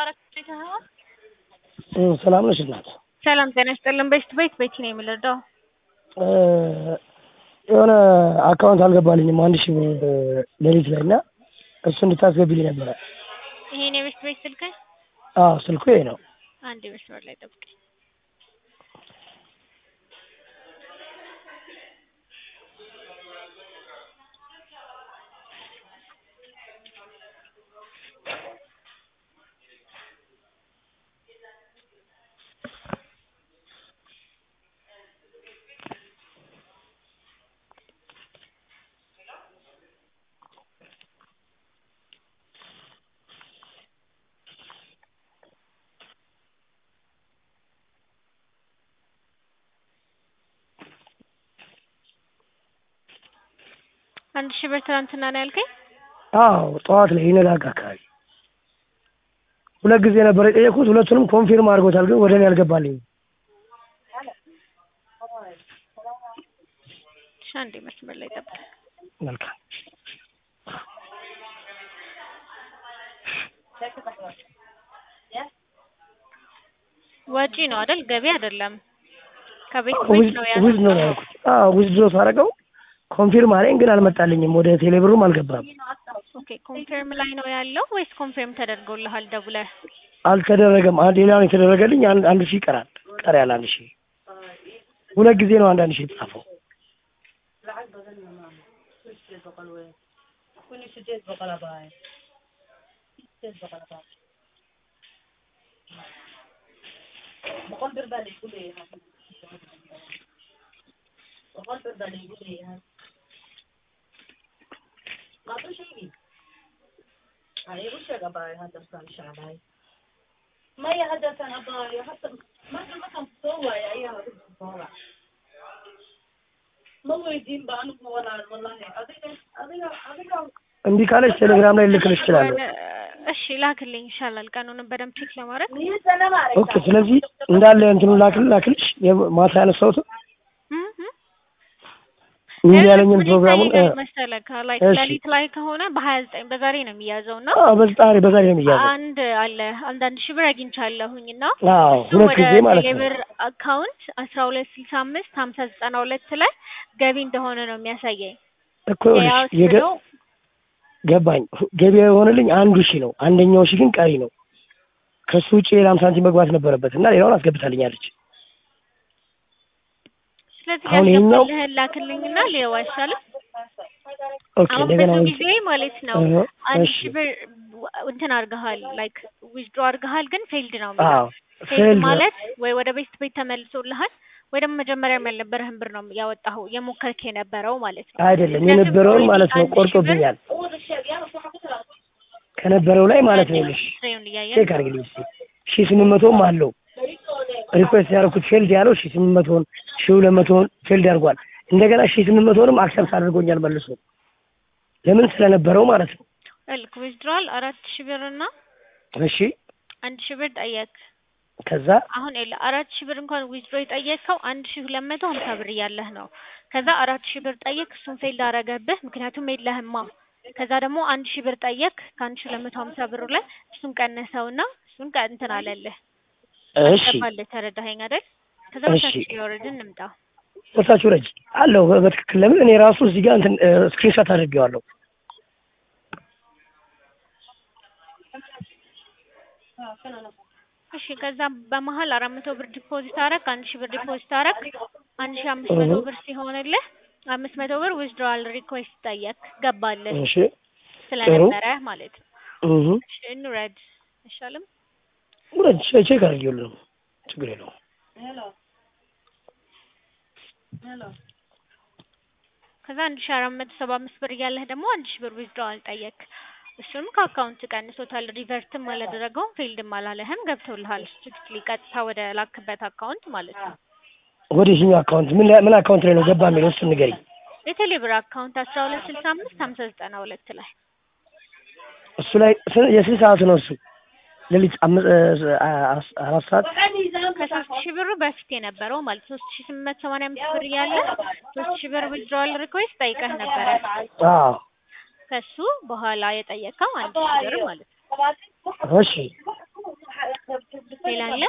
ሰላም ነሽ እናት? ሰላም ጤና ይስጥልን። ቤት ቤት ቤቲ ነው የምንረዳው። የሆነ አካውንት አልገባልኝም አንድ ሺህ ብር ሌሊት ላይ እና እሱ እንድታስገቢልኝ ነበረ። ይሄን የቤት ቤት ስልክ አዎ ስልኩ ይሄ ነው። አንድ መስመር ላይ ጠብቀኝ። አንድ ሺህ ብር ትናንትና ነው ያልከኝ? አዎ ጠዋት ላይ ይነጋጋ አካባቢ ሁለት ጊዜ ነበር የጠየኩት። ሁለቱንም ኮንፊርም አድርጎታል፣ ግን ወደ እኔ አልገባልኝም። እሺ አንዴ መስመር ላይ ጠብቀኝ። መልካም ወጪ ነው አይደል? ገቢ አይደለም። ከቤት ዊዝ ቤት ነው ዊዝ ነው ያለው። ያልኩት። አዎ ዊዝ ድሮ ሳደርገው ኮንፊርም አለኝ፣ ግን አልመጣልኝም። ወደ ቴሌብሩም አልገባም። ኦኬ ኮንፊርም ላይ ነው ያለው ወይስ ኮንፊርም ተደርጎልሃል ደውለህ? አልተደረገም። አንድ ሌላ ነው የተደረገልኝ። አንድ አንድ ሺህ ይቀራል። ቀሪ ያለ አንድ ሺህ ሁለት ጊዜ ነው አንድ አንድ ሺህ የተጻፈው። እምቢ ካለች ቴሌግራም ላይ ልክልሽ እችላለሁ። እሺ ላክልኝ ይሻላል፣ ቀኑንም በደንብ ቼክ ለማድረግ ኦኬ። ስለዚህ እንዳለ እንትኑ ላክል ላክልሽ ማታ ያነሳሁትን እም እም። እምቢ ያለኝን ምን ፕሮግራሙን ይታየኛል መሰለህ ላይክ እሺ። ሌሊት ላይ ከሆነ በሀያ ዘጠኝ በዛሬ ነው የሚያዘው እና አዎ በዛሬ በዛሬ ነው የሚያዘው። አንድ አለ አንዳንድ ሺህ ብር አግኝቻለሁኝ እና አዎ እሱ ሁለት ወደ ጊዜ ማለት ነው። ቴሌብር አካውንት አስራ ሁለት ስልሳ አምስት ሀምሳ ዘጠና ሁለት ላይ ገቢ እንደሆነ ነው የሚያሳየኝ። እኮ ይኸውልሽ ያው የገ ስለው ገባኝ። ገበያ የሆነልኝ አንዱ ሺህ ነው። አንደኛው ሺህ ግን ቀሪ ነው። ከሱ ውጭ ሌላም ሳንቲም መግባት ነበረበት እና ሌላውን አስገብታልኛለች። ስለዚህ አሁን ይሄኛው- ያልገባልህን ላክልኝና ሊየው አይሻልም? ኦኬ አሁን እንደገና ብዙ ወይ ጊዜ ማለት ነው እህ፣ አንድ እሺ ሺህ ብር ወ- እንትን አድርገሃል ላይክ ዊዝድሮ አድርገሃል ግን ፌልድ ነው አዎ የሚለው ፌልድ ፌልድ ማለት ወይ ወደ ቤት ቤት ተመልሶልሃል ወይ ደግሞ መጀመሪያም ያልነበረህን ብር ነው ያወጣኸው የሞከርክ የነበረው ማለት ነው። አይደለም ምክንያቱም የነበረውን ኦልሬዲ ማለት ነው አንድ ሺህ ብር ቆርጦብኛል። ከነበረው ላይ ማለት ነው ይኸውልሽ ፍሬውን እያየን ቼክ አድርግልኝ እስኪ ሺህ ስምንት መቶም አለው ሪኩዌስት ያደረኩት ፌልድ ያለው ሺህ ስምንት መቶውን ሺህ ሁለት መቶውን ፌልድ አድርጓል። እንደገና ሺህ ስምንት መቶውንም አክሰፕት አድርጎኛል መልሶ ለምን ስለነበረው ማለት ነው። ልክ ዊዝድሮዋል አራት ሺህ ብር እና እሺ አንድ ሺህ ብር ጠየቅ። ከዛ አሁን የለ አራት ሺህ ብር እንኳን ዊዝድሮ የጠየቅከው አንድ ሺህ ሁለት መቶ ሀምሳ ብር እያለህ ነው። ከዛ አራት ሺህ ብር ጠየቅ፣ እሱን ፌልድ አረገብህ ምክንያቱም የለህማ። ከዛ ደግሞ አንድ ሺህ ብር ጠየቅ ከአንድ ሺህ ሁለት መቶ ሀምሳ ብሩ ላይ እሱን ቀነሰውና እሱን ቀ- እንትን አለልህ እሺ አስገባልህ። ተረዳኸኝ አይደል? ከዛ እሺ። በታች እየወረድን እንምጣ። ወታችሁ ረጅ አለው በትክክል ለምን እኔ ራሱ እዚህ ጋር እንትን ስክሪንሾት አድርጌዋለሁ። እሺ ከዛ በመሀል አራት መቶ ብር ዲፖዚት አረግ፣ አንድ ሺህ ብር ዲፖዚት አረግ። አንድ ሺህ አምስት መቶ እህ። ብር ሲሆንልህ አምስት መቶ ብር ዊዝድሮዋል ሪኩዌስት ጠየቅ፣ ገባልህ እሺ ስለነበረ ማለት ነው። እህ እሺ እንውረድ አይሻልም? ውረድ ቼክ አድርጌዋለሁ። ችግር የለውም። ከዛ አንድ ሺህ አራት መቶ ሰባ አምስት ብር እያለህ ደግሞ አንድ ሺህ ብር ዊዝድሮዋል ጠየቅ። እሱንም ከአካውንት ቀንሶታል። ሪቨርትም አላደረገውም ፌልድም አላለህም፣ ገብቶልሃል። ስትሪክትሊ ቀጥታ ወደ ላክበት አካውንት ማለት ነው። ወደ የትኛው አካውንት ምን ላይ- ምን አካውንት ላይ ነው ገባ የሚለው እሱን ንገሪኝ። የቴሌ ብር አካውንት አስራ ሁለት ስልሳ አምስት ሀምሳ ዘጠና ሁለት ላይ እሱ ላይ ስ- የስንት ሰዓት ነው እሱ? ሌሊት አምስት አ- አራት ሰዓት ከሶስት ሺህ ብሩ በፊት የነበረው ማለት ሶስት ሺህ ስምንት መቶ ሰማንያ አምስት ብር እያለ ሶስት ሺህ ብር ዊዝድሮዋል ሪኩዌስት ጠይቀህ ነበረ። አዎ ከሱ በኋላ የጠየቀው አንድ ሺህ ብር ማለት ነው። እሺ ሌላ አለ?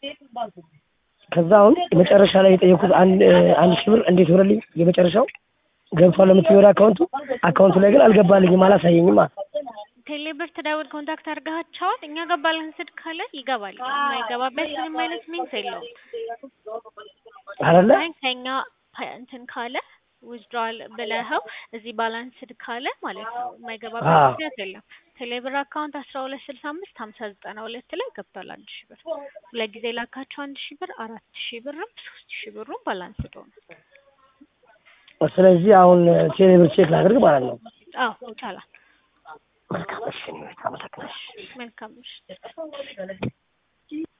ከዛ አሁን የመጨረሻ ላይ የጠየኩት አንድ አንድ ሺህ ብር እንዴት ሆነልኝ? የመጨረሻው ገብቷል ለምትይው ወደ አካውንቱ አካውንቱ ላይ ግን አልገባልኝም፣ አላሳየኝም። ቴሌብር ትደውል ኮንታክት አድርገሃቸዋል? እኛ ጋር ባላንስድ ካለ ይገባል። የማይገባበት ምንም አይነት ሚንስ የለውም። አይደለ አይ ከኛ ፓ- እንትን ካለ ዊዝድራል ብለኸው እዚህ ባላንስድ ካለ ማለት ነው የማይገባበት አዎ። ምክንያት የለም። ቴሌብር አካውንት አስራ ሁለት ስልሳ አምስት ሀምሳ ዘጠና ሁለት ላይ ገብቷል አንድ ሺህ ብር። ሁለት ጊዜ ላካቸው አንድ ሺህ ብር አራት ሺህ ብርም ሶስት ሺህ ብሩም ባላንስድ ሆነ። ስለዚህ አሁን ቴሌብር ቼክ ላድርግ ማለት ነው። አዎ ይቻላል። መልካም እሺ፣ አመሰግናለሁ። መልካም ምሽት።